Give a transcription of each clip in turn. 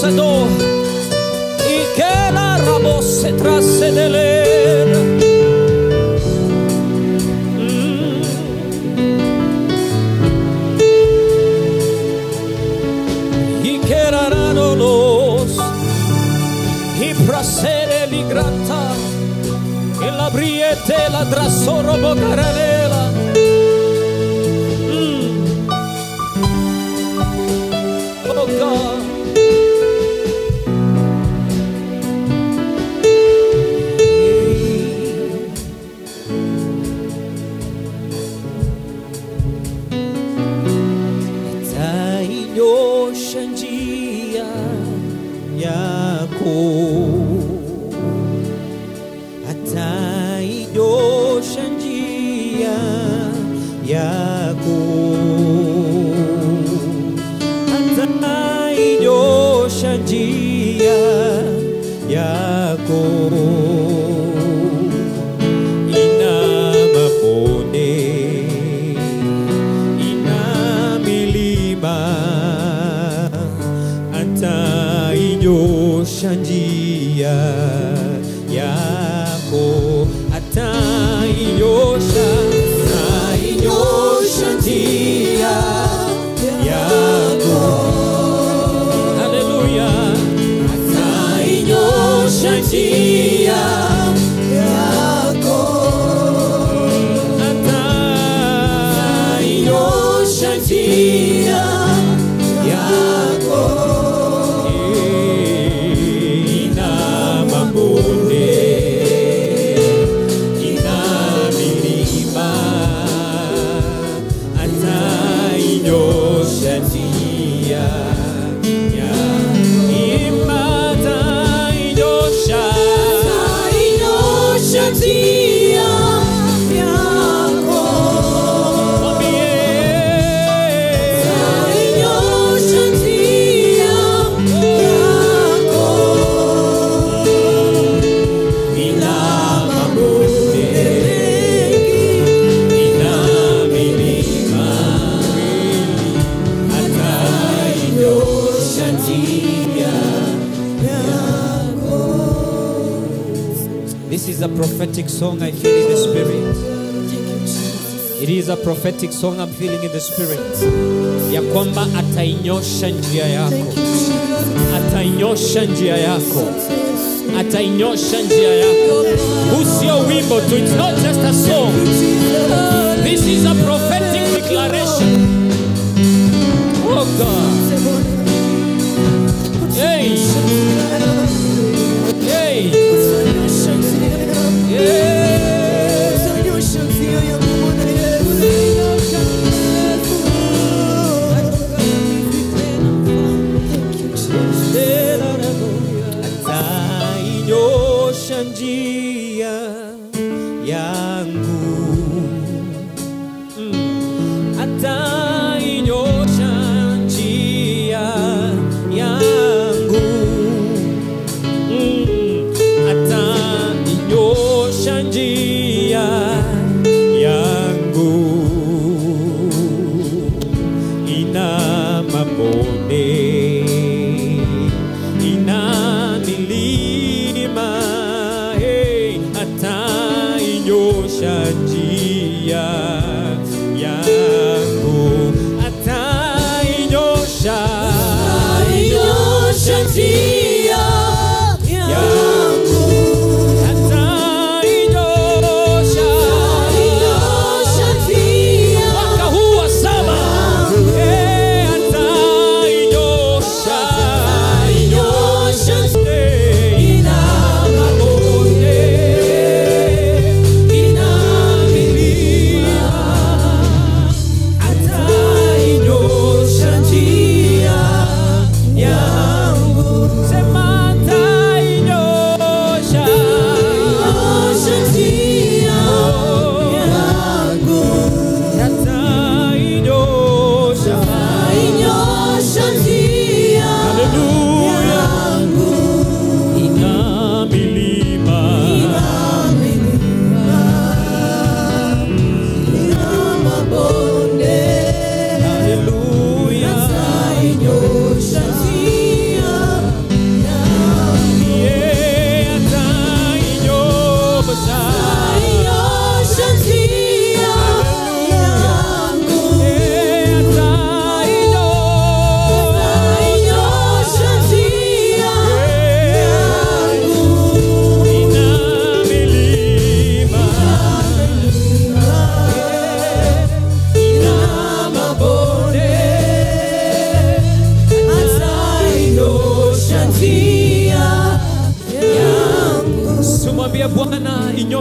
Sado y que la rabose trace de leer. Y que los y procede li granta e la briete la trasoro bocaranela. Mm. Oh God. Atainyosha njia yako, atainyosha njia yako, atainyosha njia yako. Ina mabonde, ina milima, atainyosha njia yako, atainyosha, atainyosha njia yako. Haleluya, atainyosha njia atainyosha njia yako. Ina mabonde, ina milima, atainyosha njia yako. Imba atainyosha, atainyosha njia yako. This is a prophetic song I feel in the spirit. It is a prophetic song I'm feeling in the spirit. Ya kwamba atainyosha njia yako. Atainyosha njia yako. Atainyosha njia yako. Huu sio wimbo tu. It's not just a song. This is a prophetic declaration. Oh God. Hey. Hey. Yeah. atainyosha njia yangu Mm. atainyosha njia yangu Mm. atainyosha njia yangu ina mabonde ina milima hey, atainyosha njia yangu atainyosha atainyosha njia yangu atainyosha mwaka huu wa saba Eh, atainyosha Eh, ina mabonde ina milima atainyosha njia yangu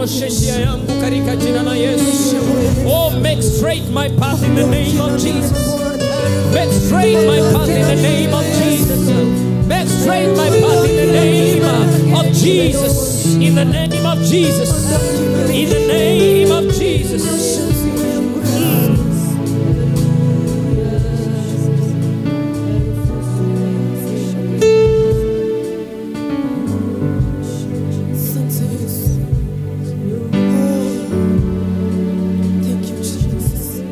unyoshe njia yangu katika jina la Yesu. Oh, make straight my path in the name of Jesus. Make straight my path in the name of Jesus. Make straight my path in the name of Jesus. In the name of Jesus. In the name of Jesus. Thank you, Jesus.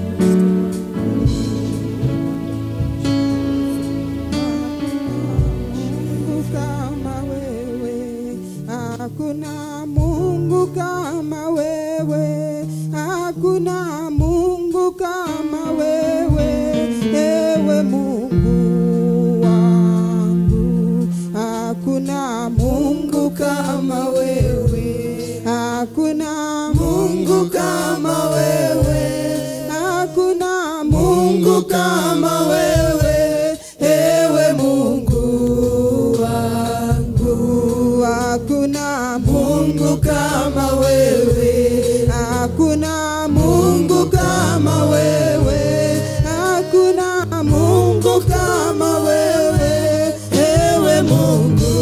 Mungu kama wewe, hakuna Mungu kama wewe, hakuna Mungu kama wewe, ewe Mungu wangu, hakuna Mungu kama wewe, hakuna Mungu kama wewe, hakuna Mungu kama wewe, ewe Mungu wangu, hakuna Mungu kama wewe, hakuna Mungu kama wewe, hakuna Mungu kama wewe, ewe Mungu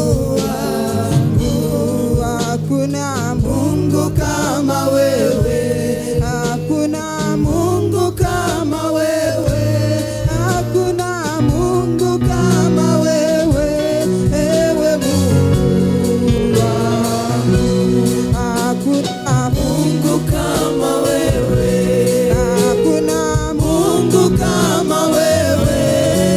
wangu, hakuna Mungu kama wewe, hakuna Mungu kama wewe, hakuna Mungu kama wewe, ewe Mungu wangu, hakuna Mungu kama wewe, hakuna Mungu kama wewe,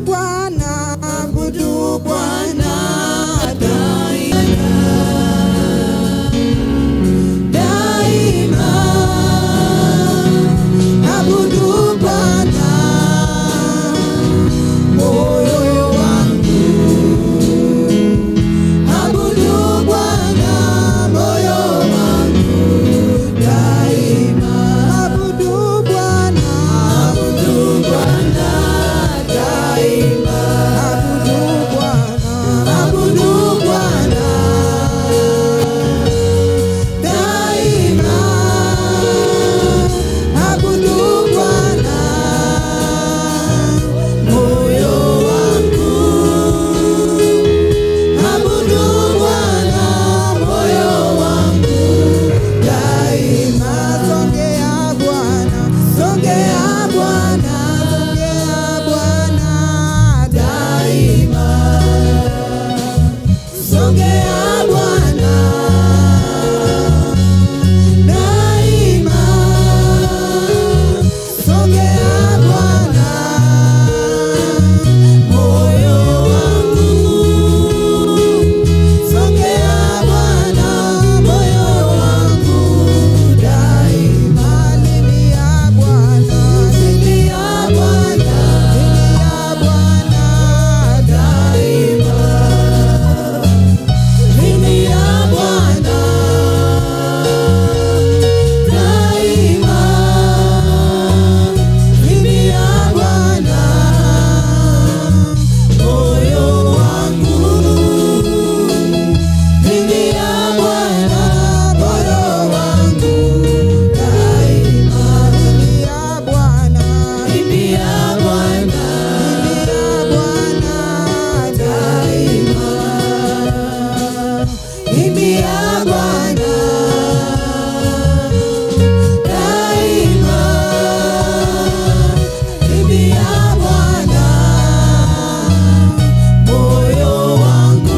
Bwana, abudu Bwana daima, daima. Abudu Bwana moyo wangu, abudu Bwana moyo wangu daima, abudu Bwana, abudu Bwana daima, abudu Bwana, abudu Bwana daima, abudu Bwana moyo wangu, abudu Bwana moyo wangu daima. Songea Bwana, songea Bwana, songea Bwana daima. Songea Bwana daima. Songea Bwana moyo wangu. Songea Bwana moyo wangu daima. Lilia Bwana, lilia Bwana, lilia Bwana daima. Lilia Bwana daima. Lilia Bwana moyo wangu. Lilia Bwana moyo wangu daima. Lilia Bwana, lilia Bwana, lilia Bwana daima. Lilia Bwana daima. Lilia Bwana moyo wangu.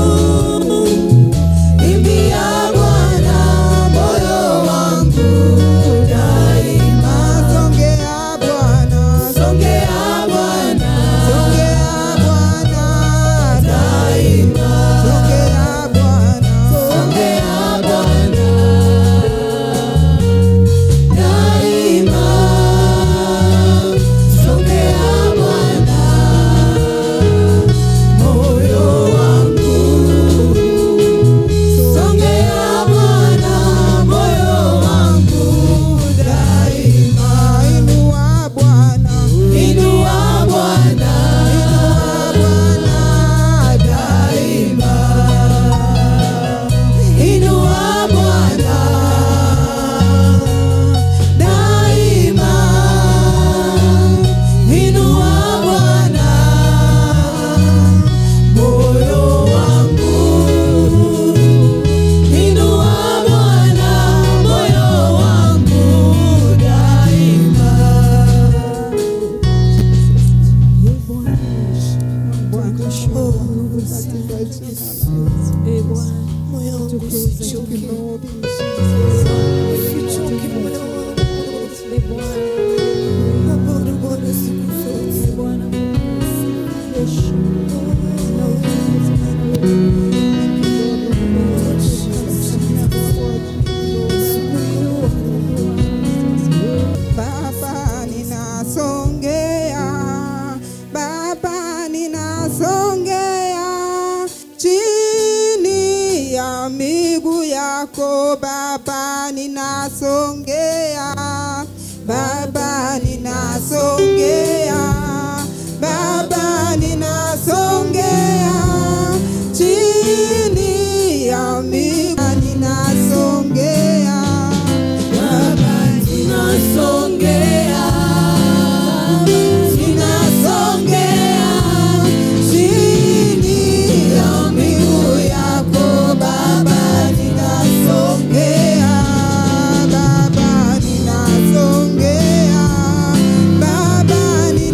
Lilia Bwana moyo wangu daima. Songea Bwana, songea Bwana, songea Bwana daima. Songea Bwana, songea Bwana daima. Songea Bwana moyo wangu. Songea Bwana moyo wangu daima. Inua Bwana, inua Bwana, inua Bwana daima. Inua Bwana daima. Inua Bwana moyo wangu. Inua Bwana moyo wangu daima. Moyo wangu usichoke. Usichoke moyo wangu. Abudu Bwana siku zote. Baba ninasongea, Baba ninasongea chini ya miguu yako Baba ninasongea, Baba ninasongea, Baba ninasongea chini ya miguu ninasongea, Baba ninasongea, ninasongea chini ya miguu yako Baba, ninasongea, Baba, ninasongea, Baba,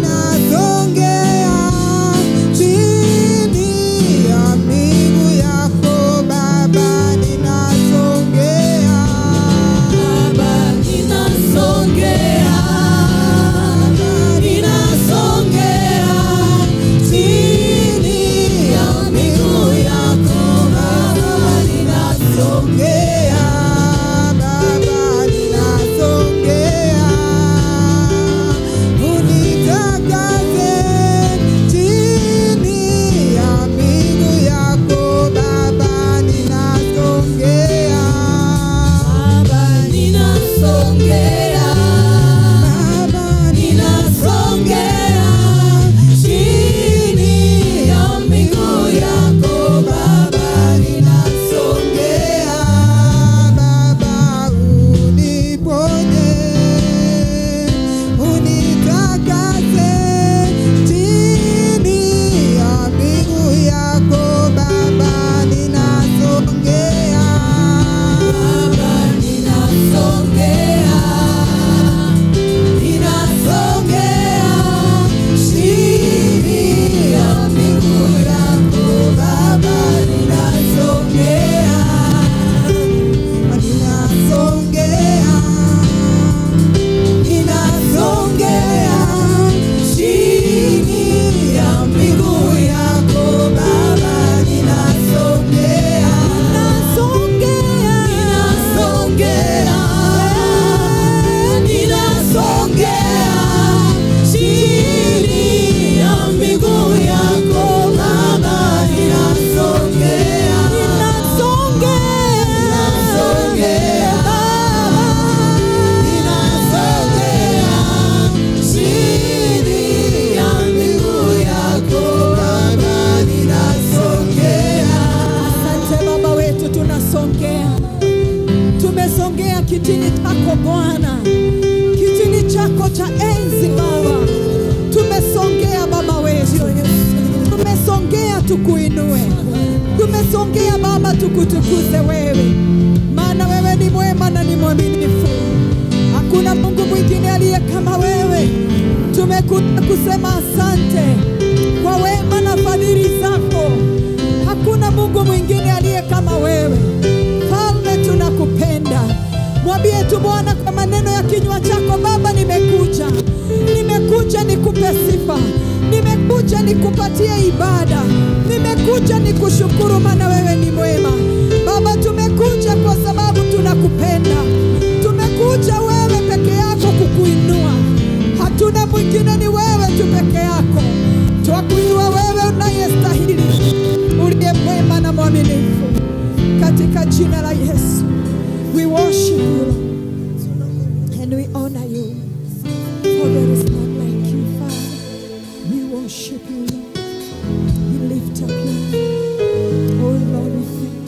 Bwana, kitini chako cha enzi Baba, tumesongea Baba wetu, tumesongea tukuinue, tumesongea Baba tukutukuze wewe, maana wewe ni mwema na ni mwaminifu. Hakuna Mungu mwingine aliye kama wewe. Tumekuja kusema asante kwa wema na fadhili zako. Hakuna Mungu mwingine aliye kama wewe. Falme, tunakupenda. Mwambie tu Bwana kwa maneno ya kinywa chako, Baba, nimekuja, nimekuja nikupe sifa, nimekuja nikupatie ibada, nimekuja nikushukuru, maana wewe ni mwema. Baba, tumekuja kwa sababu tunakupenda, tumekuja wewe peke yako kukuinua, hatuna mwingine, ni wewe tu peke yako. Twakuinua wewe unayestahili, uliye mwema na mwaminifu, katika jina la Yesu. We worship you, Lord, and we honor you. For there is none like you, Father. We worship you, Lord. We lift up your name. Oh, Lord, we thank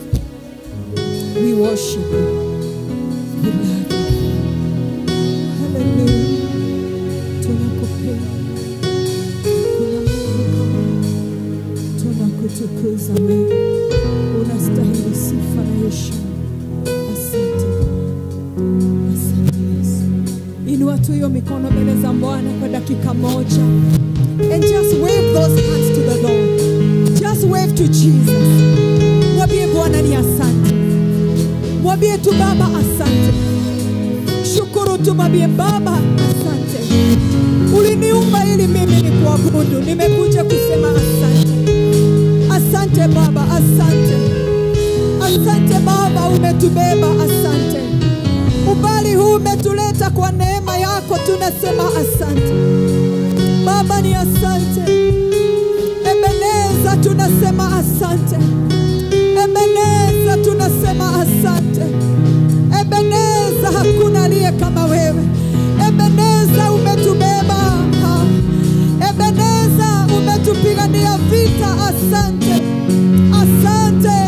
you. We worship you. We love you. Hallelujah. Tunakupenda. Kuna Mungu kama wewe. Tunakutukuza wewe. Unastahili sifa na heshima. Asante Bwana. Asante Yesu. Inua tu hiyo mikono mbele za Bwana kwa dakika moja. And just wave those hands to the Lord. Just wave to Jesus. Mwambie Bwana ni asante. Mwambie tu Baba asante. Shukuru tu mwambie Baba asante. Uliniumba ili mimi ni kuabudu. Nimekuja kusema asante. Asante Baba, asante. Asante Baba, umetubeba, asante. Umbali huu umetuleta kwa neema yako, tunasema asante. Baba ni asante. Ebeneza tunasema asante. Ebeneza tunasema asante. Ebeneza hakuna aliye kama wewe. Ebeneza umetubeba. Ha. Ebeneza umetupigania vita. Asante, asante,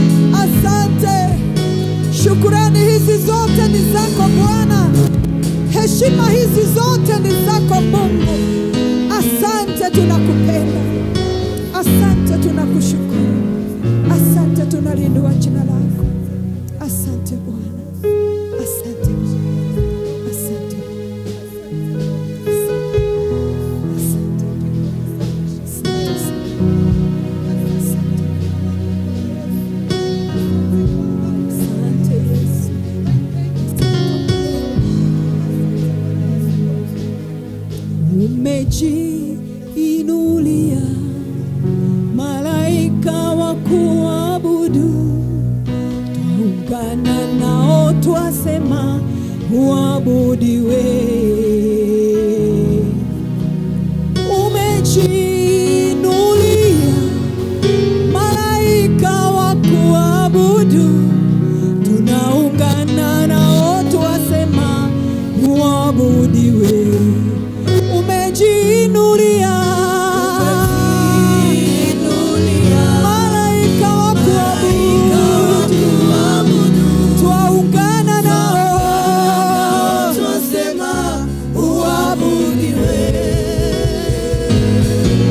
asante. Shukurani hizi zote ni zako Bwana, heshima hizi zote ni zako Mungu. Asante, tunakupenda. Asante, tunakushukuru. Asante, tunalindua jina lako. Asante Bwana, asante, asante, asante, asante Yesu. Umejiinulia malaika wa kuabudu, twaungana nao twasema uabudiwe. Umejiinulia malaika wa kuabudu, tunaungana nao twasema uabudiwe. Umejiinulia malaika wa kuabudu, twaungana nao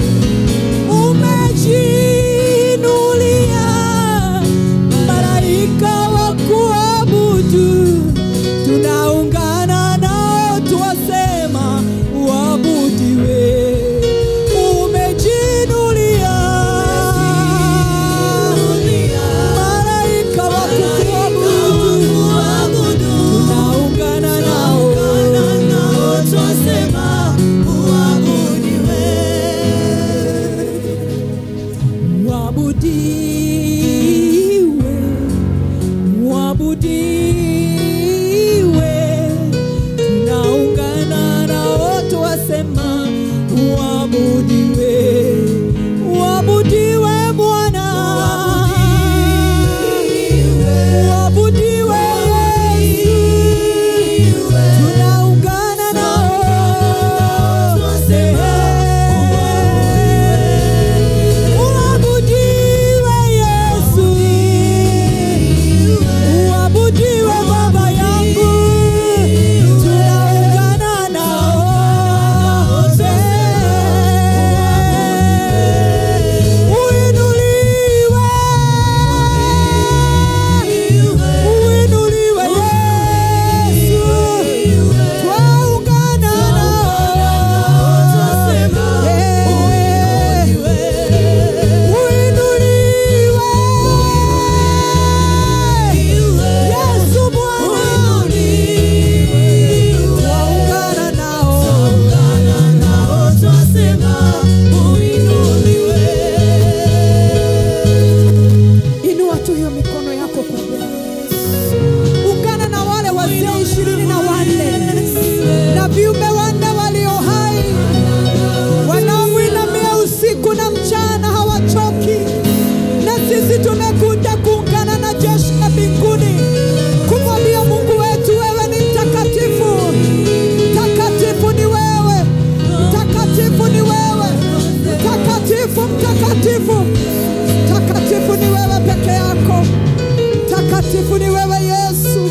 takatifu takatifu ni wewe peke yako takatifu ni wewe yesu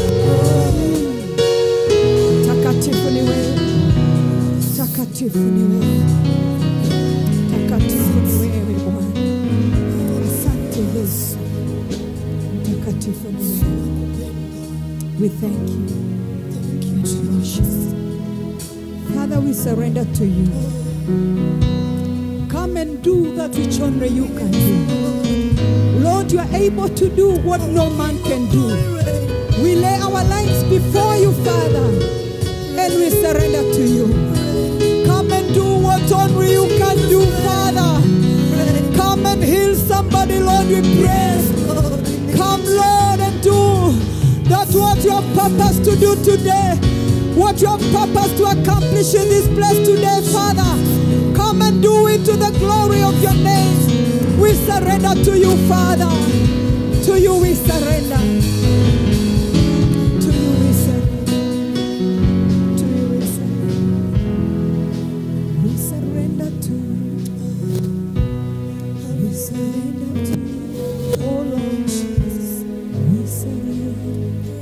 takatifu ni wewe takatifu ni wewe takatifu ni wewe bwana asante yesu takatifu ni wewe we thank you Jesus. Father, we surrender to you. Come and do that which only you can do. Lord, you are able to do what no man can do. We lay our lives before you, Father, and we surrender to you. Come and do what only you can do, Father. Come and heal somebody, Lord, we pray. Come, Lord, and do that what you have purposed to do today. What you have purposed to accomplish in this place today, Father. Come and do it to the glory of your name. We surrender to you, Father. To you we surrender. To you we surrender. To you we surrender. We surrender to you. We surrender to you. Oh Lord Jesus. We surrender.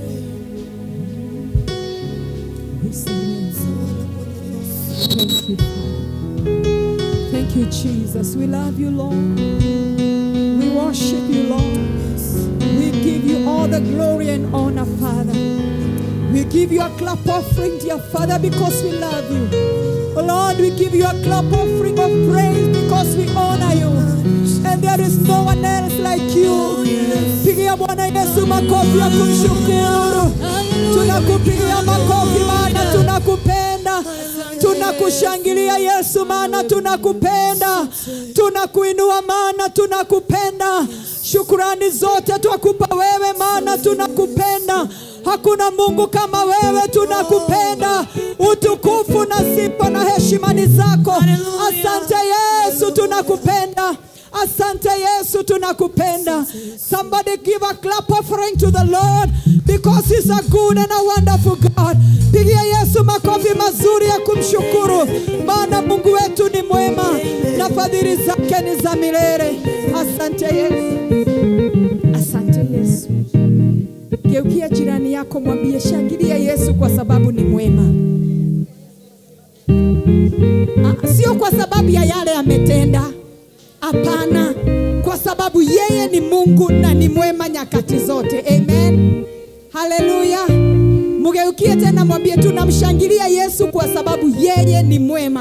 We surrender. Thank you, Father. Thank you, Jesus. We love you, Lord. We worship you, Lord. We give you all the glory and honor, Father. We give you a clap offering, dear Father, because we love you. Oh Lord, we give you a clap offering of praise because we honor you. And there is no one else like you. Pigia Bwana Yesu makofi ya kumshukuru. Tunakupigia makofi maana tunakupenda. Tunakushangilia Yesu maana tunakupenda. Tunakuinua maana tunakupenda. Shukurani zote twakupa wewe maana tunakupenda. Hakuna Mungu kama wewe, tunakupenda. Utukufu na sifa na heshima ni zako. Asante Yesu, tunakupenda. Asante Yesu, tunakupenda. Somebody give a clap offering to the Lord because he's a good and a wonderful God. Pigia Yesu makofi mazuri ya kumshukuru, maana Mungu wetu ni mwema na fadhili zake ni za milele. Asante Yesu, asante Yesu. Geukia jirani yako, mwambie shangilia Yesu kwa sababu ni mwema. Ah, Sio kwa sababu ya yale ametenda, hapana, kwa sababu yeye ni Mungu na ni mwema nyakati zote. Amen, haleluya. Mgeukie tena, mwambie tunamshangilia Yesu kwa sababu yeye ni mwema.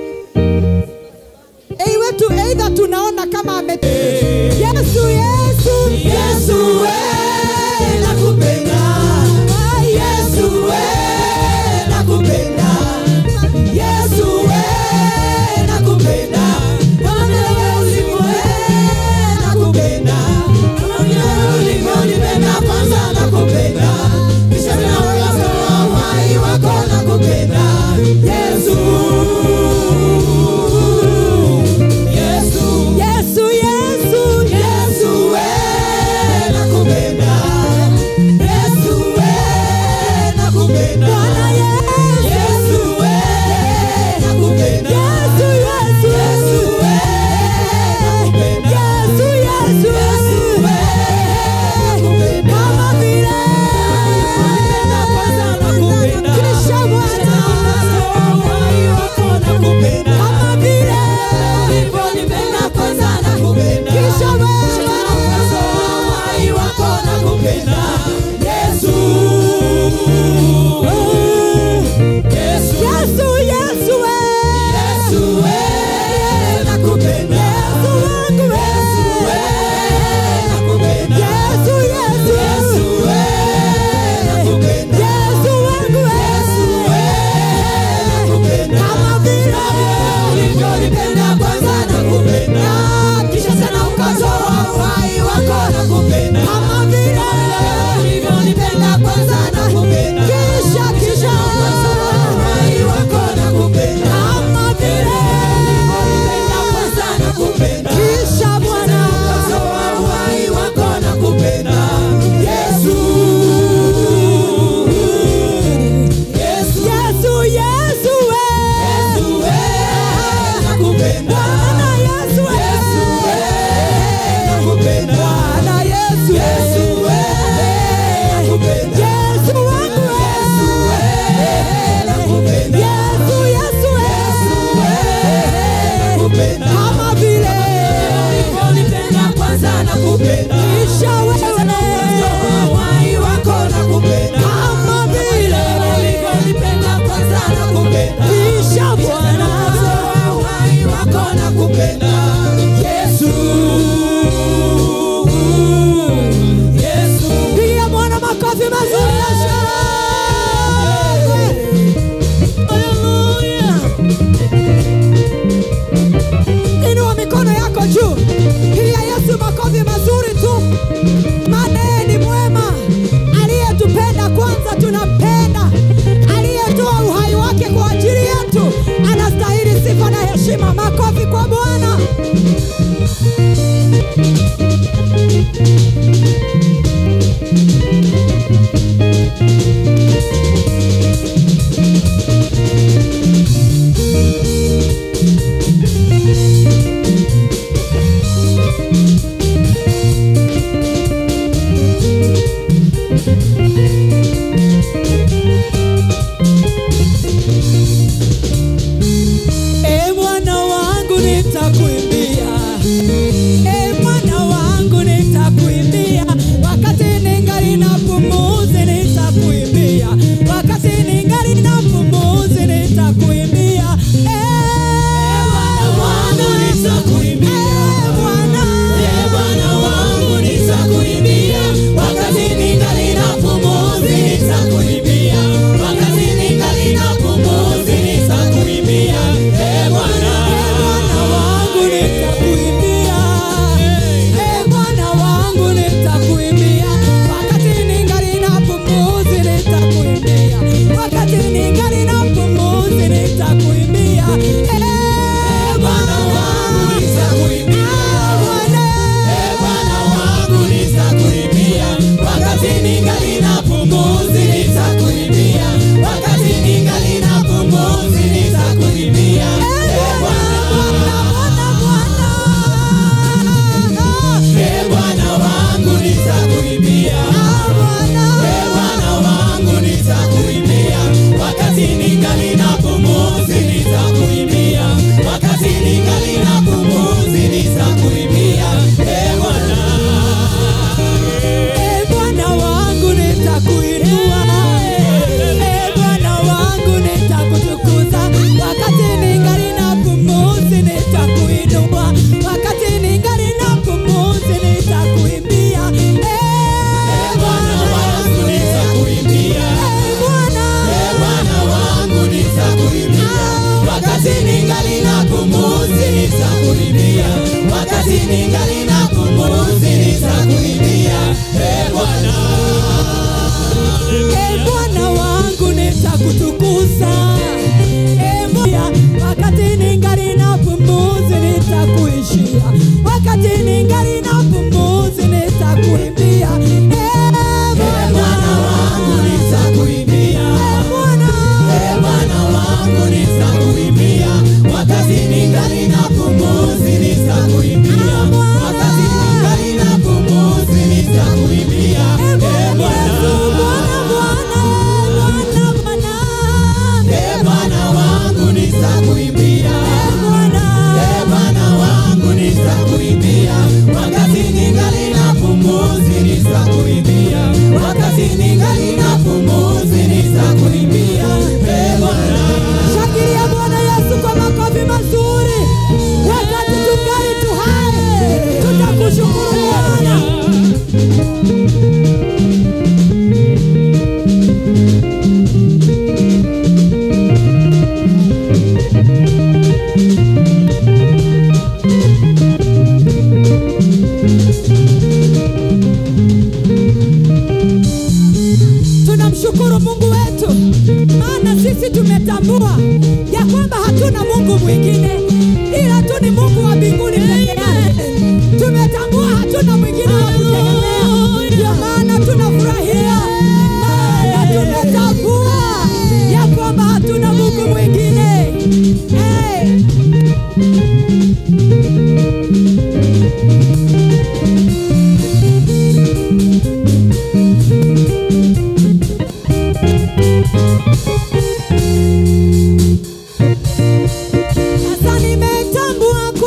Iwe tu aidha tunaona kama ame Yesu, Yesu, Yesu we nakupenda Yesu we nakupenda Yesu we nakupenda Bwana Yesu we nakupenda Bwana ulivyonipenda kwanza nakupenda Kisha ninaweza uhai wako nakupenda Yesu Yesu Yesu, Yesu, Yesu we nakupenda Yesu we nakupenda Bwana Yesu. Yesu we nakupenda Yesu, Yesu, Yesu we nakupenda Yesu, Yesu, Yesu we nakupenda kama vile Nakupenda kwanza nakupenda Kisha Bwana. uhai wako nakupenda kama vile Ulivyonipenda kwanza nakupenda Kisha wewe. uhai wako nakupenda Yesu Yesu Yesu, Yesu, we. Yesu we nakupenda Yesu wangu we. Yesu we nakupenda Yesu, Yesu, Yesu we nakupenda Yesu wangu we. Yesu we nakupenda Kama vile ulivyonipenda kwanza nakupenda kisha tena ukatoa uhai wako nakupenda Kama vile ulivyonipenda kwanza nakupenda Kisha, kisha. ukatoa uhai wako nakupenda Kama vile ulivyonipenda kwanza nakupenda Kisha Bwana. ukatoa uhai wako nakupenda Yesu Yesu Yesu, Yesu, we. Yesu we nakupenda Bwana Yesu, we. Yesu nakupenda kama vile ulivyonipenda kwanza nakupenda kisha wewe uhai wako nakupenda kama vile ulivyonipenda kwanza nakupenda kisha Bwana uhai wako nakupenda Yesu Yesu pigia Bwana makofi mazuri ya shangwe. Haleluya. Inua mikono yako juu, pigia Yesu makofi mazuri tu, maana yeye ni mwema, aliyetupenda kwanza, tunampenda, aliyetoa uhai wake kwa ajili yetu, anastahili sifa na heshima. Makofi kwa Bwana. E Bwana wangu nitakuimbia, e Bwana wangu nitakuimbia, wakati ningali na pumuzi nitakuimbia, wakati ningali na pumuzi nitakuimbia, e Bwana wangu nitakuimbia, e Bwana, Ee Bwana wangu nitakuimbia, wakati ningali na pumuzi nitakuimbia, wakati ningali na pumuzi nitakuimbia. Ee Bwana, Bwana wangu nitakuimbia, e Bwana wangu nitakuimbia, wakati ningali na pumuzi nitakuimbia, wakati ningali na pumuzi nitakuimbia, e Bwana wangu nitakuimbia. Bwana Ee Bwana wangu nitakuimbia, wakati ningali na pumuzi nitakuimbia, wakati ningali na pumuzi nitakuimbia. Ee Bwana, Ee Bwana wangu nitakuimbia. Ee Bwana wangu nitakuimbia, wakati ningali na pumuzi nitakuimbia, wakati ningali na pumuzi nitakuimbia. Ee Bwana, E Bwana wangu nitakuinua, e Bwana wangu nitakutukuza, wakati ningali na pumuzi nitakuinua, wakati ningali na pumuzi nitakuimbia. E Bwana wangu nitakuimbia. e Bwana, Ee Bwana wangu nitakuimbia, wakati ningali na pumuzi nitakuimbia, wakati ningali na pumuzi nitakuimbia. Ee Bwana, e Bwana wangu nitakutukuza, e Bwana, wakati ningali na pumuzi nitakuishia, wakati ningali na pumuzi nitakuimbia. E Ee Bwana wangu nitakuimbia. e Bwana, Ee Bwana wangu nitakuimbia, wakati ningali na pumuzi nitakuimbia, wakati ningali na pumuzi nitakuimbia. Ee Bwana, Bwana, Bwana, Bwana, Bwana, Ee Bwana wangu nitakuimbia. Bwana. Ee Bwana wangu nitakuimbia, wakati ningali na pumuzi nitakuimbia, wakati ningali na pumuzi nitakuimbia. Ee Bwana, Shangilia Bwana Yesu kwa makofi mazuri. Wakati tungali tu hai, tutakushukuru Bwana. Tunamshukuru Mungu wetu, maana sisi tumetambua ya kwamba hatuna Mungu mwingine ila tu ni Mungu wa mbinguni peke yake. Tumetambua hatuna mwingine wa kutegemea, ndio maana tunafurahia, maana tumetambua ya kwamba hatuna Mungu mwingine. Hey. Sasa nimetambua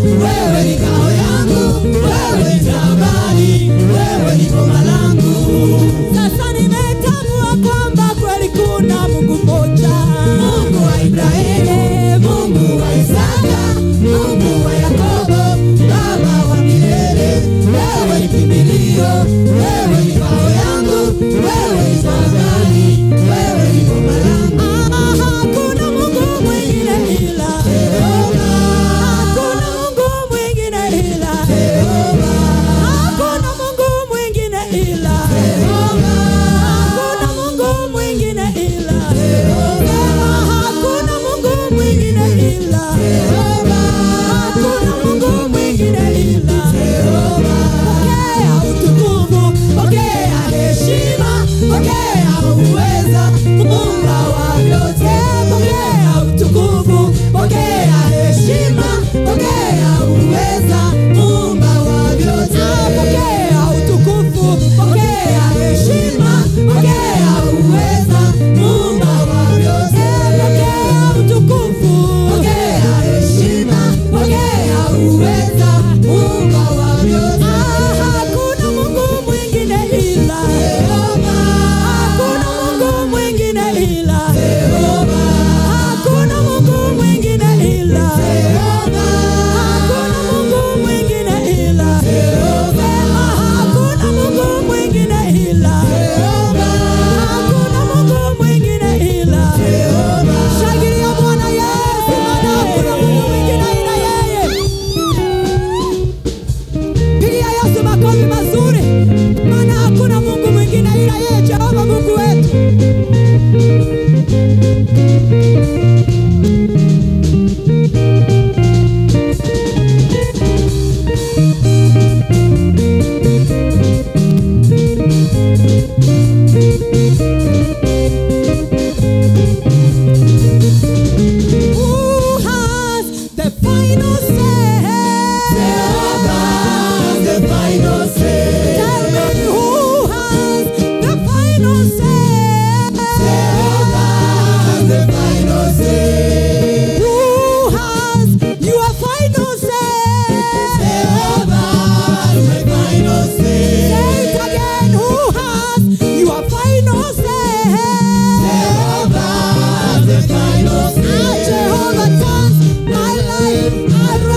wewe ni ngao yangu, wewe ni tabani, wewe ni boma langu. Sasa nimetambua kwamba kweli kuna Mungu mmoja, Mungu wa Ibrahimu, Mungu wa Isaka, Mungu wa Yakobo, Baba wa milele, wewe ni kimbilio, wewe ni ngao yangu, wewe ni tabani, wewe ni boma langu. Ah, hakuna Mungu mwingine ila Jehova, hakuna Mungu mwingine ila Jehova, hakuna Mungu mwingine ila Jehova, hakuna Mungu mwingine ila Sema hakuna Mungu mwingine ila hakuna Mungu mwingine ila Pokea utukufu, pokea heshima, pokea uweza, Muumba wa vyote. Pokea utukufu, pokea heshima, pokea uweza, Muumba wa vyote. Pokea utukufu, pokea heshima, pokea uweza, Muumba wa vyote. Pokea utukufu, pokea heshima, pokea uweza, Muumba wa vyote. Hakuna Mungu mwingine ila Hakuna Mungu mwingine ila Hakuna Mungu mwingine ila Hakuna Mungu mwingine ila Sema hakuna Mungu mwingine ila Hakuna Mungu mwingine ila Shangilia Bwana Yesu maana hakuna Mungu mwingine ila yeye Pigia Yesu makofi mazuri, maana hakuna Mungu mwingine ila yeye, Jehova Mungu wetu. Who has the final say? the final say. Tell me who has the final say? the final say. Who has your final say? the final say. Say it again. Who has your final say? the final say. Ah, Jehovah turns my life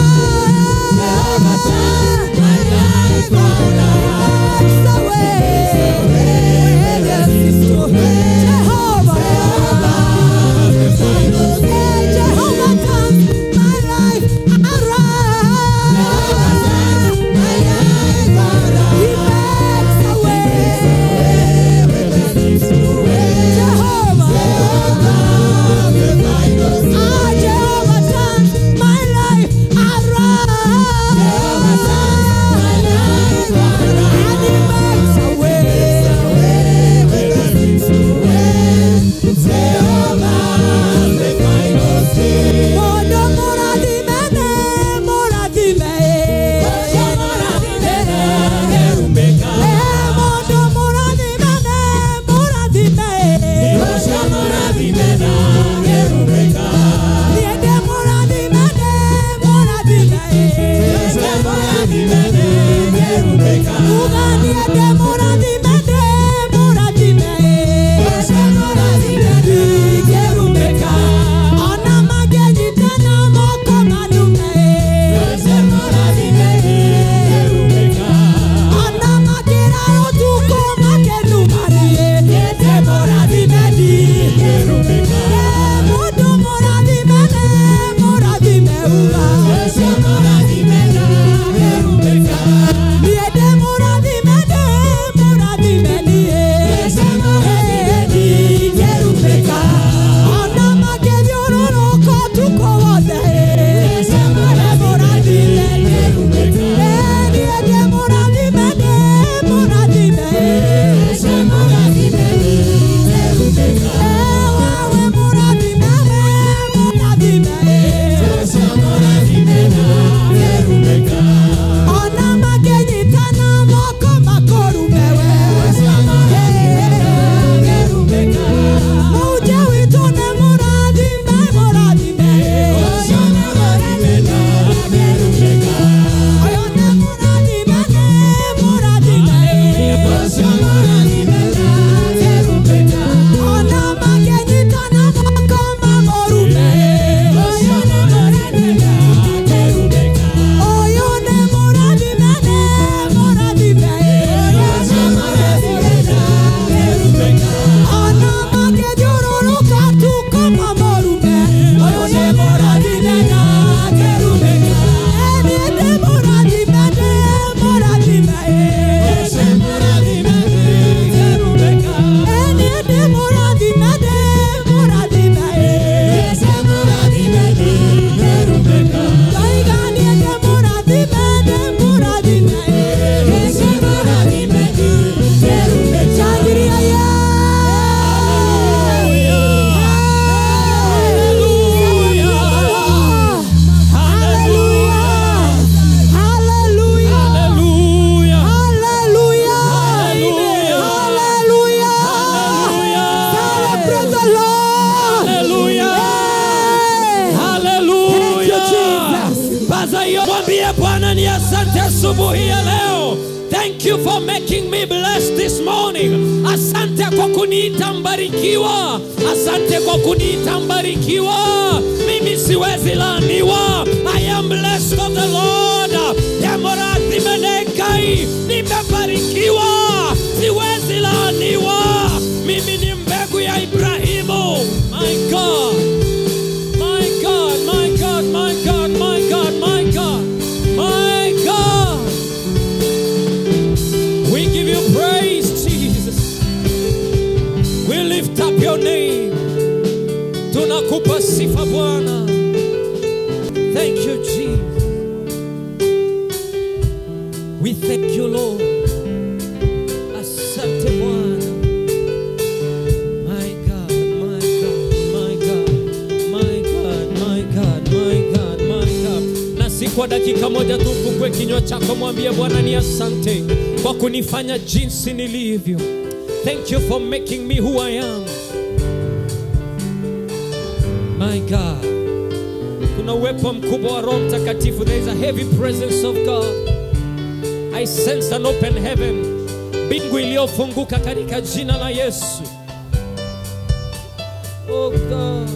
namaliza hiyo mwambie bwana ni asante asubuhi ya leo thank you for making me blessed this morning asante kwa kuniita mbarikiwa asante kwa kuniita mbarikiwa mimi siwezi laaniwa i am blessed of the lord demorathi menekai nimebarikiwa siwezi laaniwa mimi ni mbegu ya ibrahimu my god my God, my God, my God, my God, my God, my God. We give you praise, Jesus. We lift up your name. Tunakupa sifa Bwana. Thank you, Jesus. We thank you, Lord. Asante Bwana. My God, my God, my God, my God, my God, my God, my God. Na si kwa dakika moja tu ufungue kinywa chako mwambie Bwana ni asante kwa kunifanya jinsi nilivyo. Thank you for making me who I am. My God. Kuna uwepo mkubwa wa Roho Mtakatifu. There is a heavy presence of God. I sense an open heaven. Mbingu iliyofunguka katika jina la Yesu. Oh God.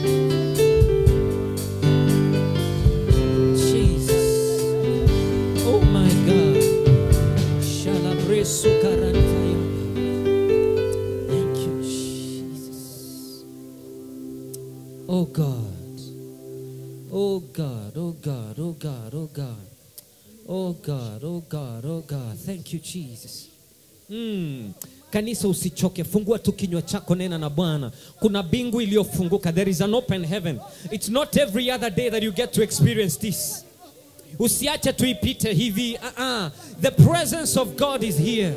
Jesus. Oh my God. Shalabresu karantaya. Thank you, Jesus. Oh God. Oh God, oh God, oh God, oh God. Oh God, oh God, oh God. Thank you, Jesus. Mm. Kanisa usichoke, fungua tu kinywa chako, nena na Bwana. Kuna bingu iliyofunguka. There is an open heaven. It's not every other day that you get to experience this. Usiache tuipite hivi. Uh-uh. The presence of God is here.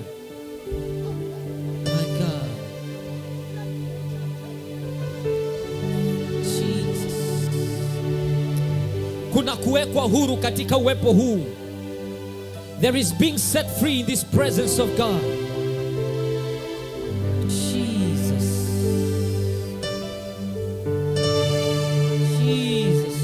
My God. Jesus. Kuna kuwekwa huru katika uwepo huu. There is being set free in this presence of God. Jesus. Jesus.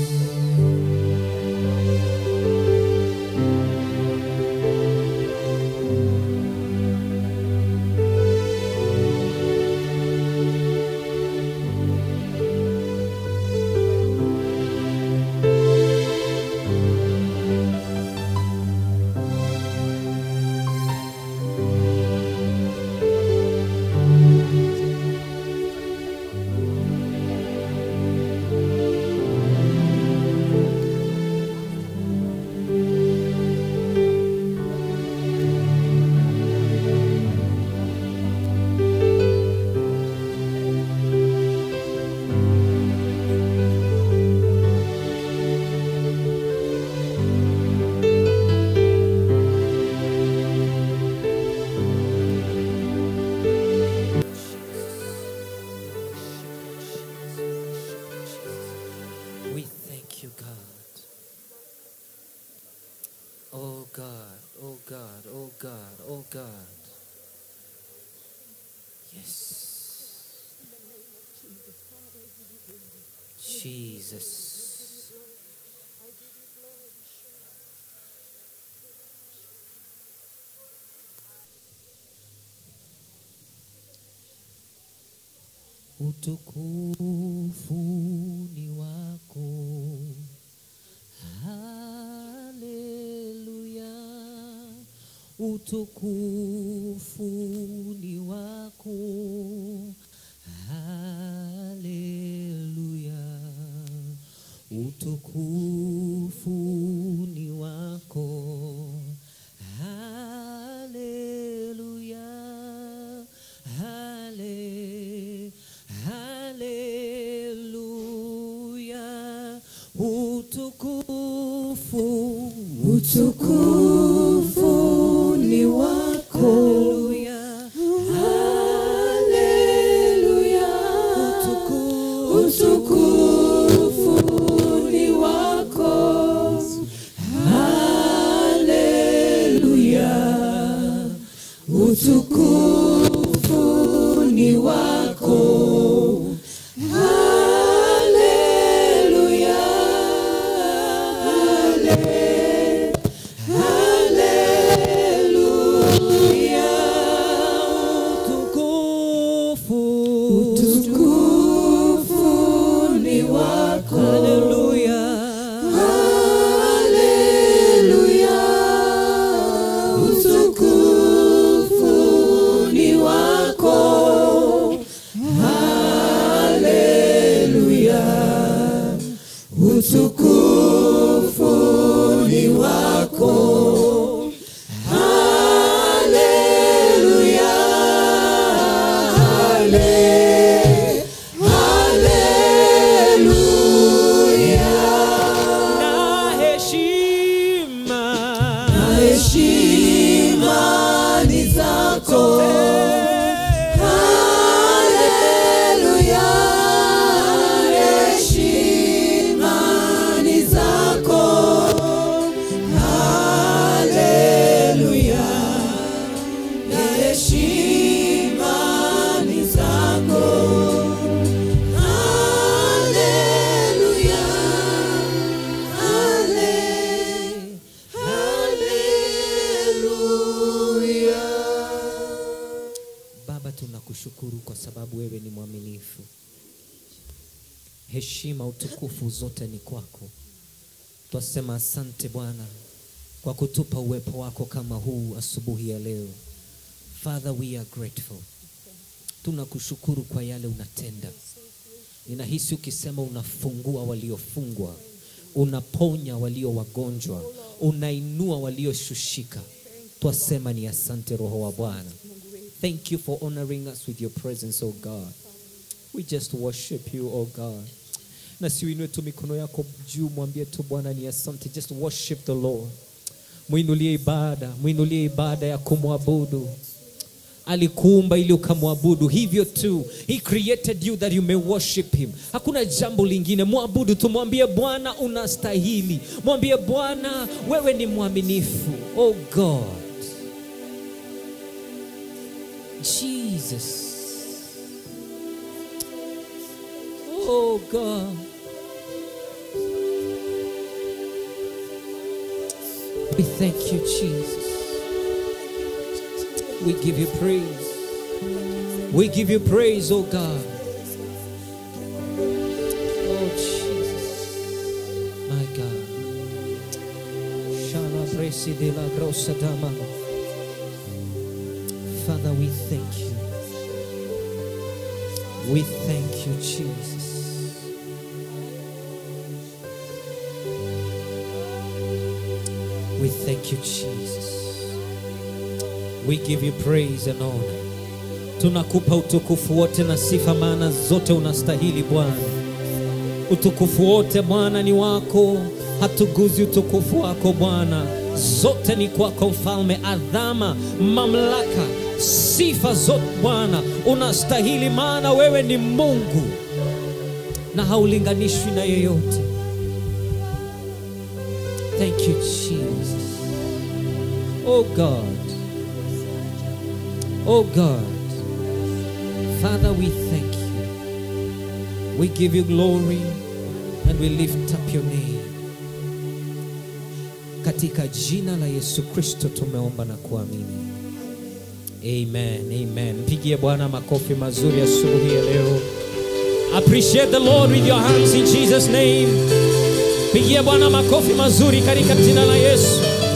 We thank you, God. Oh God, oh God, oh God, oh God. Yes. Jesus. Utukufu ni wako. Haleluya. Utukufu ni wako. Haleluya. Utukufu ni wako. Haleluya. Hale, haleluya. Utukufu, Utukufu ni wako. haleluya. Haleluya. Utukufu ni wako. Haleluya. Utukufu ni wako. Haleluya. na heshima heshima ni zako haleluya heshima ni zako haleluya na heshima ni zako haleluya hale haleluya Baba, tunakushukuru kwa sababu wewe ni mwaminifu. Heshima, utukufu zote ni kwako. Twasema asante Bwana kwa kutupa uwepo wako kama huu asubuhi ya leo. Father, we are grateful. Tunakushukuru kwa yale unatenda. Ninahisi ukisema unafungua waliofungwa, unaponya walio wagonjwa, unainua walioshushika. Twasema ni asante Roho wa Bwana. Thank you for honoring us with your presence, oh God. We just worship you, oh God. Na siuinue tu mikono yako juu, mwambie tu Bwana ni asante. Just worship the Lord. Mwinulie ibada, mwinulie ibada ya kumwabudu. Alikuumba ili ukamwabudu, hivyo tu. He created you that you may worship him. Hakuna jambo lingine, mwabudu tu, mwambie Bwana unastahili, mwambie Bwana wewe ni mwaminifu. Oh God, Jesus. Oh God. We thank you, Jesus. We give you praise. We give you praise, oh God. Oh Jesus. My God. Shala presi de la grossa dama. Father, we thank you. We thank you, Jesus. We thank you, Jesus. We give you praise and honor. Tunakupa utukufu wote na sifa, maana zote unastahili Bwana. Utukufu wote Bwana ni wako, hatuguzi utukufu wako Bwana. Zote ni kwako Mfalme, adhama, mamlaka, sifa zote Bwana unastahili, maana wewe ni Mungu na haulinganishwi na yeyote. Thank you, Jesus. Oh God. Oh God. Father, we thank you. We give you glory and we lift up your name. Katika jina la Yesu Kristo tumeomba na kuamini. Amen. Amen. Mpigie Bwana makofi mazuri asubuhi ya leo. Appreciate the Lord with your hands in Jesus name. Pigie Bwana makofi mazuri katika jina la Yesu.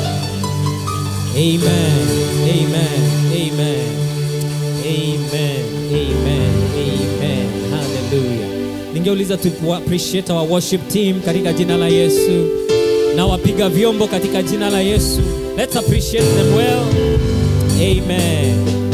Amen. Amen. Amen. Amen. Amen. Amen. Hallelujah. Ningeuliza tu appreciate our worship team katika jina la Yesu na wapiga vyombo katika jina la Yesu. Let's appreciate them well. Amen.